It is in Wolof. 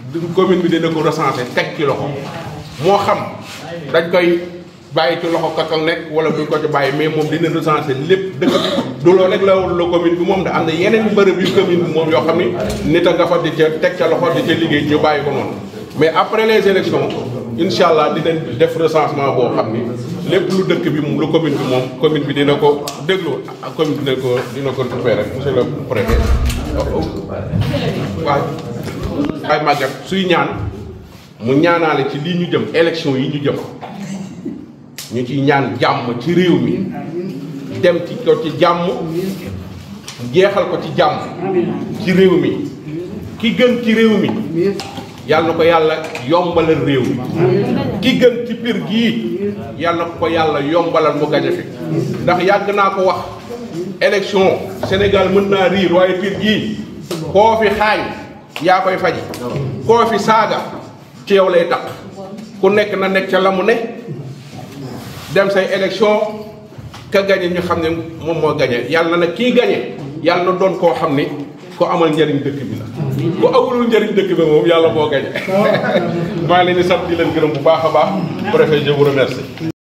commune bi dina ko recenser teg ci loxo moo xam dañ koy bàyyi ci loxo kakal nekk wala duñ ko ci bàyyi mais moom dina recenser lépp dëkk du loolu rek la la commune bi moom da am na yeneen bërëb yu commune bi moom yoo xam ni nit a nga fa di ca teg ca loxo di ca liggéey ñu bàyyi ko noonu mais après les élections incha allah dinañ def recensement boo xam ni lépp lu dëkk bi moom lu commune bi moom commune bi dina ko déglu ak commune bi dina ko dina ko récupérer monsieur le préfet waaw ay màggat suy ñaan mu ñaanaale ci lii ñu jëm élection yi ñu jëm ñu ci ñaan jàmm ci réew mi dem ci ko ci jàmm jeexal ko ci jàmm ci réew mi ki gën ci réew mi yàlla na ko yàlla yombalal réew mi ki gën ci pir gii yàlla na ko yàlla yombalal mu gañe fi ndax yàgg naa ko wax élection Sénégal mën naa riir waaye pir gii koo fi xaañ yaa koy faji koo fi saaga ci yow lay tax ku nekk na nekk ca la mu ne dem say élection ka gañe ñu xam ne moom moo gañe yàlla na kii gañe yàlla na doon koo xam ni ko amal njëriñ dëkk bi la ku awulul njëriñ dëkk bi moom yàlla moo gañe maa ngi leen di sant di leen gërëm bu baax a baax préfet je vous remercie